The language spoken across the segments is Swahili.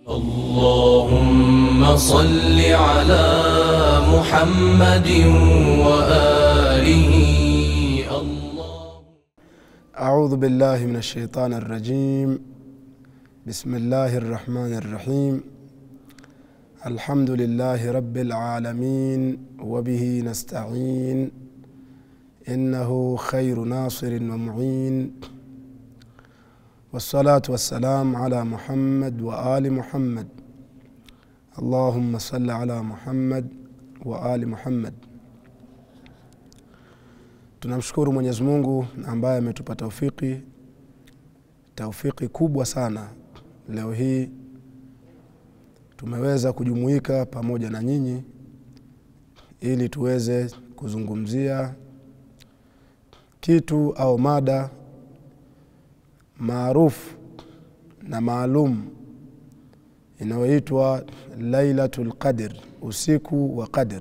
اللهم صل على محمد وآله الله أعوذ بالله من الشيطان الرجيم بسم الله الرحمن الرحيم الحمد لله رب العالمين وبه نستعين إنه خير ناصر ومعين والصلاة والسلام على محمد وآل محمد اللهم صل على محمد وآل محمد tunamshukuru mwenyezi mungu ambaye ametupa taufiki taufiki kubwa sana leo hii tumeweza kujumuika pamoja na nyinyi ili tuweze kuzungumzia kitu au mada maarufu na maalum inayoitwa lailatul qadr usiku wa qadr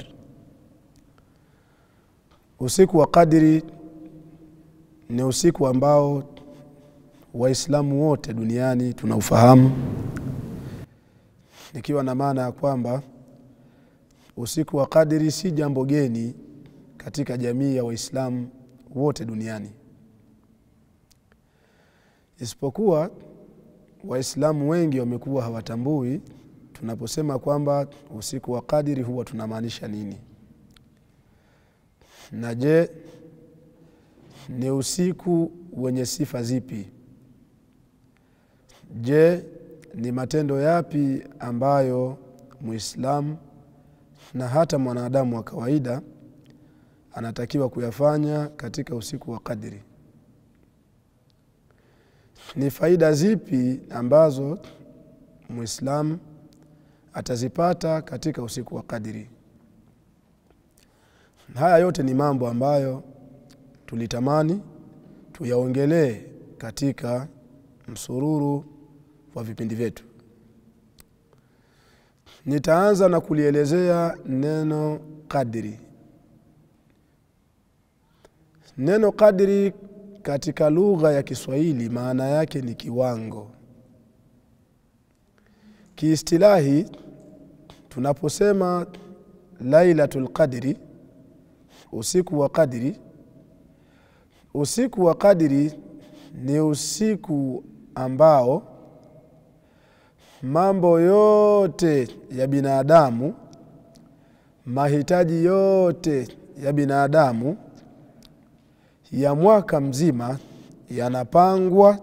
usiku wa qadri ni usiku ambao waislamu wote duniani tunaufahamu nikiwa na maana ya kwamba usiku wa qadri si jambo geni katika jamii ya waislamu wote duniani isipokuwa waislamu wengi wamekuwa hawatambui tunaposema kwamba usiku wa qadiri huwa tunamaanisha nini na je ni usiku wenye sifa zipi je ni matendo yapi ambayo muislamu na hata mwanadamu wa kawaida anatakiwa kuyafanya katika usiku wa qadri ni faida zipi ambazo muislamu atazipata katika usiku wa qadri haya yote ni mambo ambayo tulitamani tuyaongelee katika msururu wa vipindi vyetu nitaanza na kulielezea neno qadri neno qadri katika lugha ya kiswahili maana yake ni kiwango kiistilahi tunaposema lailatul qadri usiku wa qadri usiku wa qadri ni usiku ambao mambo yote ya binadamu mahitaji yote ya binadamu ya mwaka mzima yanapangwa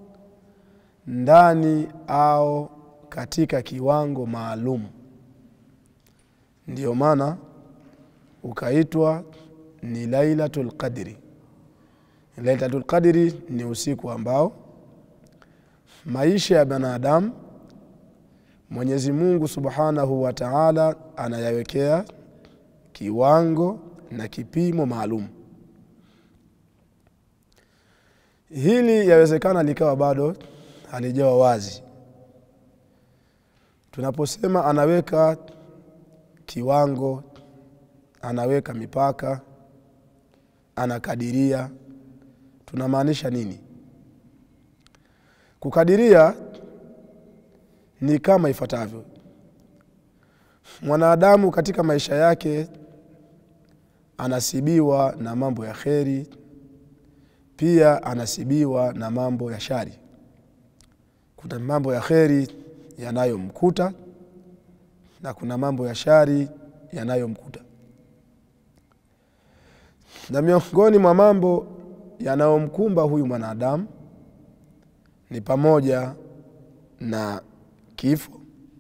ndani au katika kiwango maalum ndiyo maana ukaitwa ni lailatul qadri lailatul qadri ni usiku ambao maisha ya binadamu mwenyezi mungu subhanahu wa taala anayawekea kiwango na kipimo maalum hili yawezekana likawa bado halijawa wazi tunaposema anaweka kiwango anaweka mipaka anakadiria tunamaanisha nini kukadiria ni kama ifuatavyo mwanadamu katika maisha yake anasibiwa na mambo ya kheri pia anasibiwa na mambo ya shari kuna mambo ya kheri yanayomkuta na kuna mambo ya shari yanayomkuta na miongoni mwa mambo yanayomkumba huyu mwanadamu ni pamoja na kifo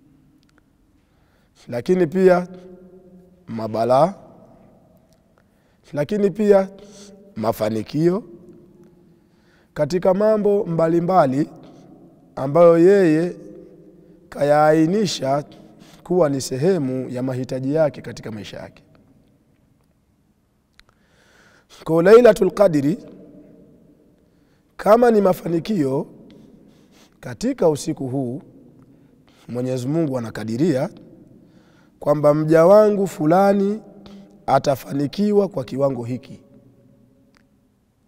lakini pia mabalaa lakini pia mafanikio katika mambo mbalimbali mbali ambayo yeye kayaainisha kuwa ni sehemu ya mahitaji yake katika maisha yake ko lailatul qadri kama ni mafanikio katika usiku huu mwenyezi mungu anakadiria kwamba mja wangu fulani atafanikiwa kwa kiwango hiki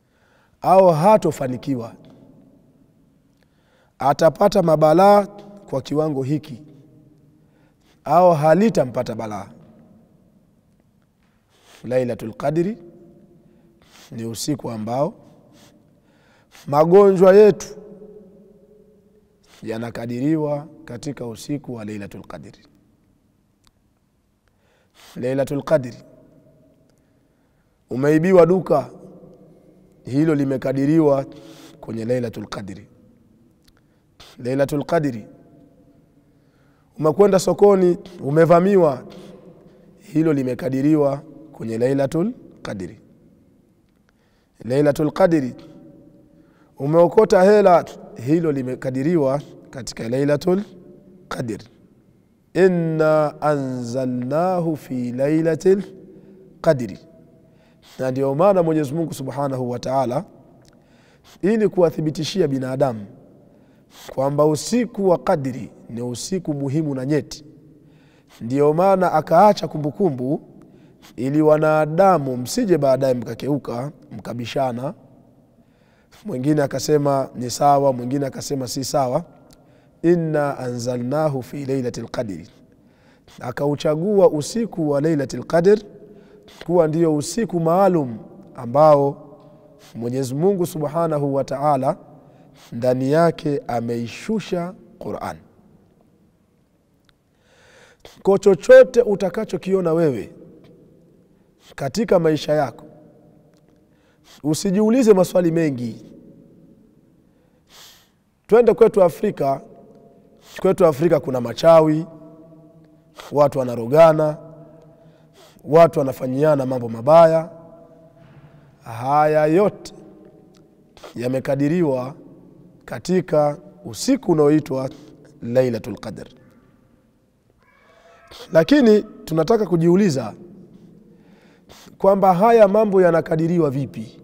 au hatofanikiwa atapata mabalaa kwa kiwango hiki au halitampata balaa lailatul qadri ni usiku ambao magonjwa yetu yanakadiriwa katika usiku wa lailatul qadri lailatul qadri umeibiwa duka hilo limekadiriwa kwenye lailatul qadri lailatul qadri umekwenda sokoni umevamiwa hilo limekadiriwa kwenye lailatul qadri lailatul qadri umeokota hela hilo limekadiriwa katika lailatul qadr inna anzalnahu fi lailatil qadri na ndio maana mwenyezi mungu subhanahu wa taala ili kuwathibitishia binadamu kwamba usiku wa qadri ni usiku muhimu na nyeti ndio maana akaacha kumbukumbu ili wanadamu msije baadaye mkakeuka mkabishana mwingine akasema ni sawa mwingine akasema si sawa inna anzalnahu fi lailati lqadri akauchagua usiku wa lailati lqadr kuwa ndio usiku maalum ambao mwenyezi mungu subhanahu wa taala ndani yake ameishusha quran ko chochote utakachokiona wewe katika maisha yako usijiulize maswali mengi twende kwetu afrika kwetu afrika kuna machawi watu wanarogana watu wanafanyiana mambo mabaya haya yote yamekadiriwa katika usiku unaoitwa lailatul qadr lakini tunataka kujiuliza kwamba haya mambo yanakadiriwa vipi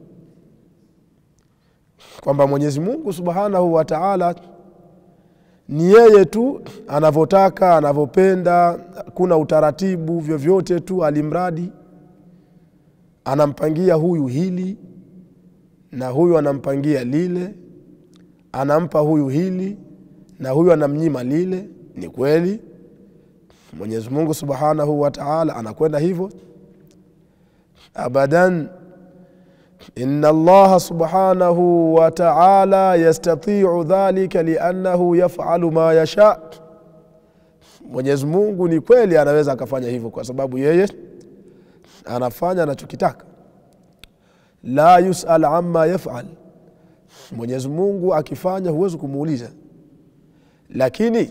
kwamba mwenyezi mungu subhanahu wa taala ni yeye tu anavyotaka anavyopenda kuna utaratibu vyovyote tu alimradi anampangia huyu hili na huyu anampangia lile anampa huyu hili na huyu anamnyima lile ni kweli mwenyezi mungu subhanahu wa taala anakwenda hivyo abadan ina allaha subhanahu wa taala yastatiu dhalika liannahu yafalu ma yasha mwenyezi mungu ni kweli anaweza akafanya hivyo kwa sababu yeye anafanya anachokitaka la yusal ama yafal mwenyezi mungu akifanya huwezi kumuuliza lakini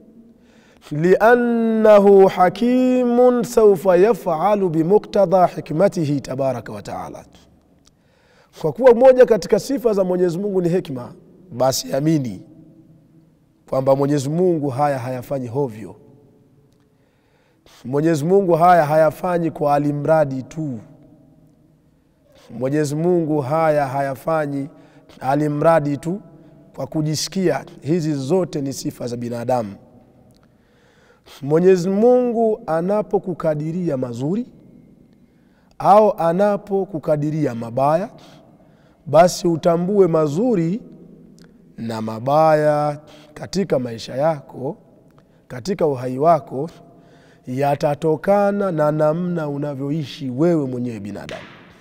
liannahu hakimun saufa yafalu bimuktadha hikmatihi tabaraka wataala kwa kuwa moja katika sifa za mwenyezi mungu ni hikma basi amini kwamba mwenyezi mungu haya hayafanyi hovyo mwenyezi mungu haya hayafanyi kwa alimradi tu mwenyezi mungu haya hayafanyi alimradi tu kwa kujisikia hizi zote ni sifa za binadamu mwenyezi mungu anapokukadiria mazuri au anapokukadiria mabaya basi utambue mazuri na mabaya katika maisha yako katika uhai wako yatatokana na namna unavyoishi wewe mwenyewe binadamu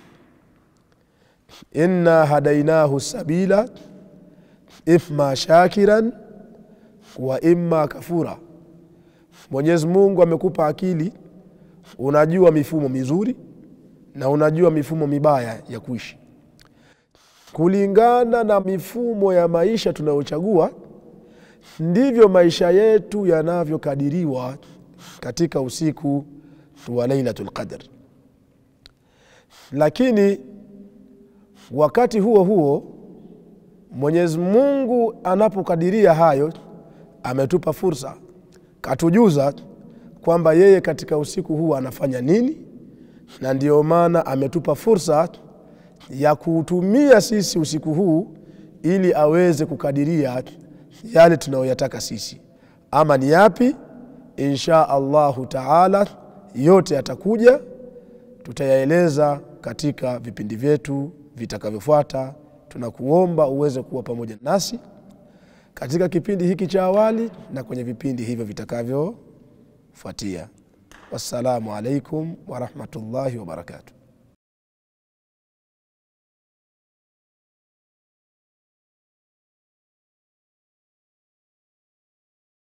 inna hadainahu sabila imma shakiran wa imma kafura mwenyezi mungu amekupa akili unajua mifumo mizuri na unajua mifumo mibaya ya kuishi kulingana na mifumo ya maisha tunayochagua ndivyo maisha yetu yanavyokadiriwa katika usiku wa lailatul qadr lakini wakati huo huo mwenyezi mungu anapokadiria hayo ametupa fursa katujuza kwamba yeye katika usiku huu anafanya nini na ndio maana ametupa fursa ya kuutumia sisi usiku huu ili aweze kukadiria yale tunayoyataka sisi ama ni yapi insha allahu taala yote yatakuja tutayaeleza katika vipindi vyetu vitakavyofuata tunakuomba uweze kuwa pamoja nasi katika kipindi hiki cha awali na kwenye vipindi hivyo vitakavyofuatia wassalamu alaikum warahmatullahi wabarakatuh